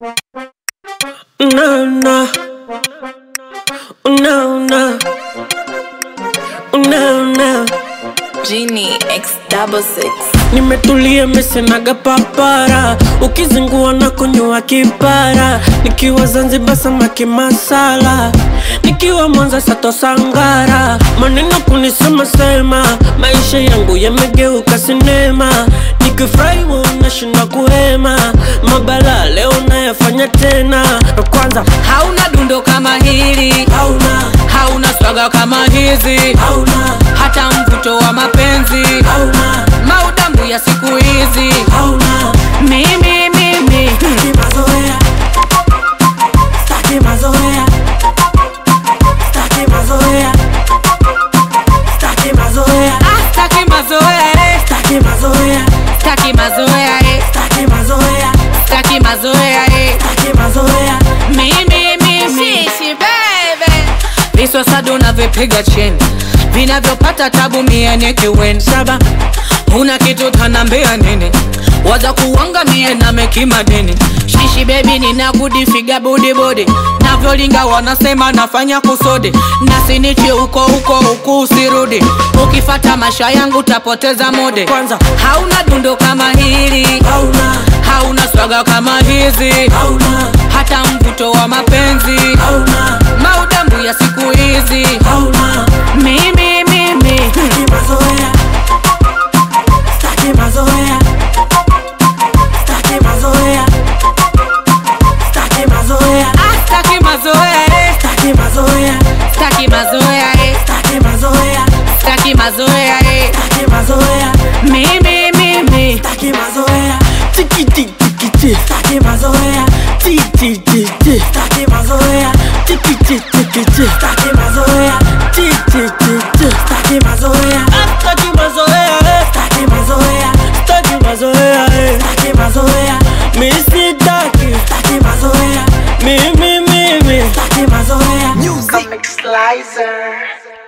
No, no. No, no. No, no. Genie X double six. Nimetulia mesenaga papara, ukizingua na kunywa kipara, nikiwa Zanzibar samaki masala, nikiwa Mwanza sato sangara, maneno kunisema sema, maisha yangu yamegeuka sinema, nikifurahi unashinda kuhema, mabala leo nayafanya tena, na kwanza hauna dundo kama hili hauna hauna swaga kama hizi hauna hata mvuto wa mapenzi hauna maudambu ya siku hizi hauna mimi mimi Staki mazoea, staki mazoea, staki mazoea, staki mazoea, ah, staki mazoea eh. staki mazoea, staki mazoea eh. staki mazoea, staki mazoea eh. staki mazoea. mimi mimi Shishi, baby. viswasado unavyopiga chini vinavyopata tabu mie kiwen saba una kitu tanambia nini waza kuwanga mie na mekima dini shishi bebi ninakudifiga budibodi navyolinga wanasema nafanya kusodi nasinichi huko huko huku usirudi ukifata masha yangu tapoteza mode Kwanza hauna dundo kama hili hauna, hauna swaga kama hizi hauna, hata mvuto wa mapenzi hauna, maudambu ya siku hizi hauna, mimi mimi staki mazoea, staki mazoea, staki mazoea, staki mazoea, Ah, staki mazoea eh. staki mazoea, staki mazoea eh. staki mazoea, staki mazoea eh. staki mazoea. mimi mimi Staki mazoea Tiki tiki tiki Staki mazoea Ti ti ti ti Staki mazoea Tiki tiki tiki Staki mazoea Ti ti ti ti Staki mazoea Staki mazoea eh. Staki mazoea Staki mazoea eh. Staki mazoea Mi sitaki Staki mazoea Mimi mimi Staki mazoea Comic Slicer.